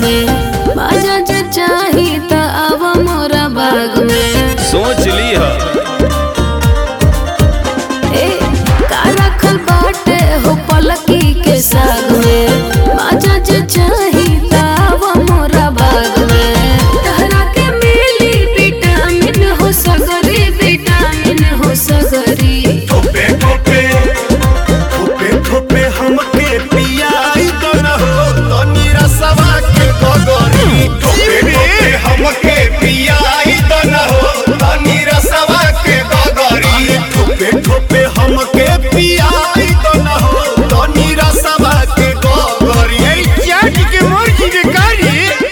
में बाजा जे चाही त आव मोरा बाग में सोच ली ह ए का रखल बाटे हो पलकी के साग में बाजा जे चाही त आव मोरा बाग में तहरा के मिली विटामिन हो सगरी विटामिन हो सगरी ठोपे ठोपे ठोपे ठोपे हमके पियाई तो न हो तनी रसवा के गगरी ठोपे ठोपे हमके पियाई तो न हो तनी रसवा के गगरी ठोपे ठोपे हमके पियाई तो न हो तनी रसवा के गगरी ए चाट के मुर्गी के कारी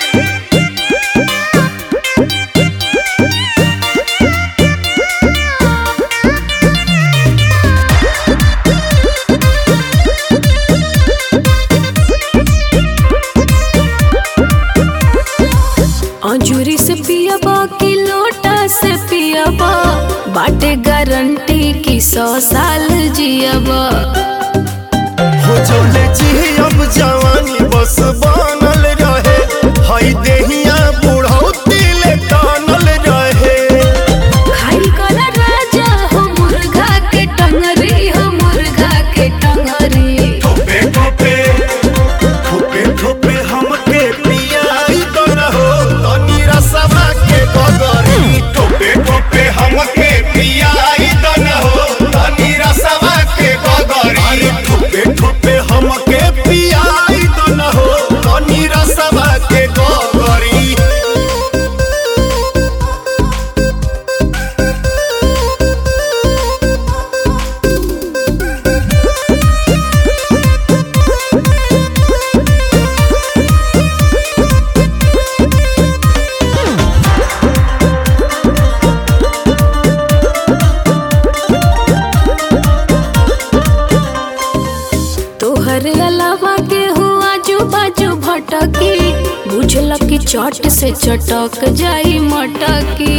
अंजूरी से पियाबा की लोटा से पियाबा बाटे गारंटी की सौ साल जियाबा हो चले जी अब जवानी बस बनल रहे हई देहिया बुढ़ौती ले टानल रहे खाई कला राजा हो मुर्गा के टंगरी हो मुर्गा के टंगरी ठोपे ठोपे ठोपे ठोपे हमके पियाई तो न हो तनी रसवा के गगरी ठोपे ठोपे हमके पियाई तो न हो तनी रसवा के गगरी ठोपे ठोपे हमके पियाई तो न हो तनी रसवा के गगरी तोहर अलावा के हो आजू बाजू भटकी बुझल की चट से चटक जाई मटकी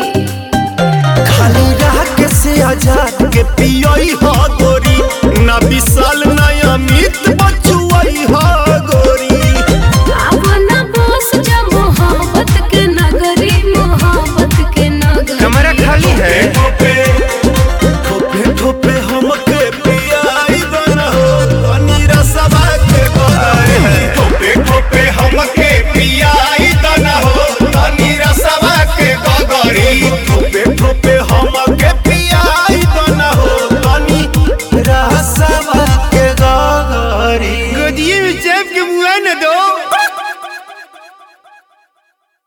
खाली रह के से आजाद के पियोई हा गोरी ना विशाल ना अमित बचुआई हा